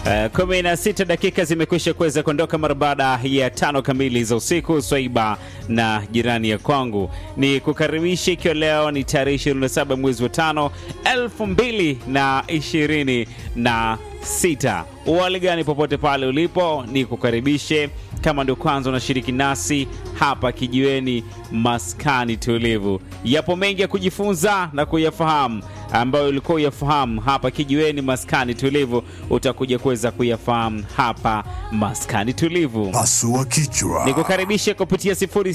Uh, kumi na sita dakika zimekwisha kuweza kuondoka mara baada ya tano kamili za usiku. Swaiba na jirani ya kwangu ni kukaribisha, ikiwa leo ni tarehe 27 mwezi wa tano elfu mbili na ishirini na sita. Uwali gani popote pale ulipo, ni kukaribishe kama ndio kwanza unashiriki nasi hapa kijiweni, maskani tulivu. Yapo mengi ya kujifunza na kuyafahamu ambayo ulikuwa uyafahamu hapa kijiweni, maskani tulivu, utakuja kuweza kuyafahamu hapa maskani tulivu. Pasua kichwa. Nikukaribishe kupitia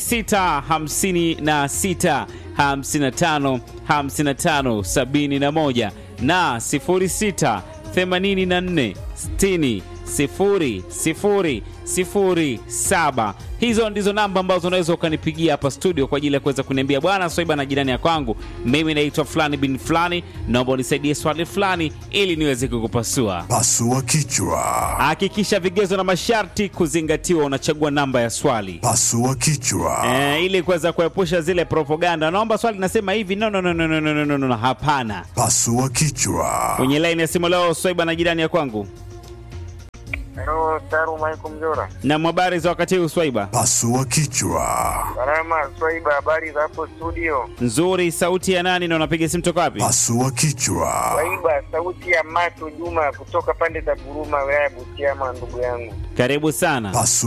0656 55 55 71 na 06 84 60 sifuri sifuri sifuri saba. Hizo ndizo namba ambazo unaweza ukanipigia hapa studio kwa ajili ya kuweza kuniambia bwana Swaiba na jirani ya kwangu, mimi naitwa fulani bin fulani, naomba unisaidie swali fulani ili niweze kukupasua. Pasua kichwa. Hakikisha vigezo na masharti kuzingatiwa, unachagua namba ya swali Pasua kichwa. e, ili kuweza kuepusha zile propaganda. Naomba swali nasema hivi, no, no, no, no, no, no, no, no, no. Hapana. Pasua kichwa. Kwenye laini ya simu leo Swaiba na jirani ya kwangu, Halo, Saru Michael Mjora. na habari za wakati huu Swaiba? Pasua kichwa. Salama Swaiba, habari za hapo studio? Nzuri. Sauti ya nani na unapiga simu toka wapi? Pasua kichwa. Swaiba, sauti ya Mato Juma kutoka pande za Buruma, wilaya ya Butiama, ndugu yangu. Karibu sana. Pasua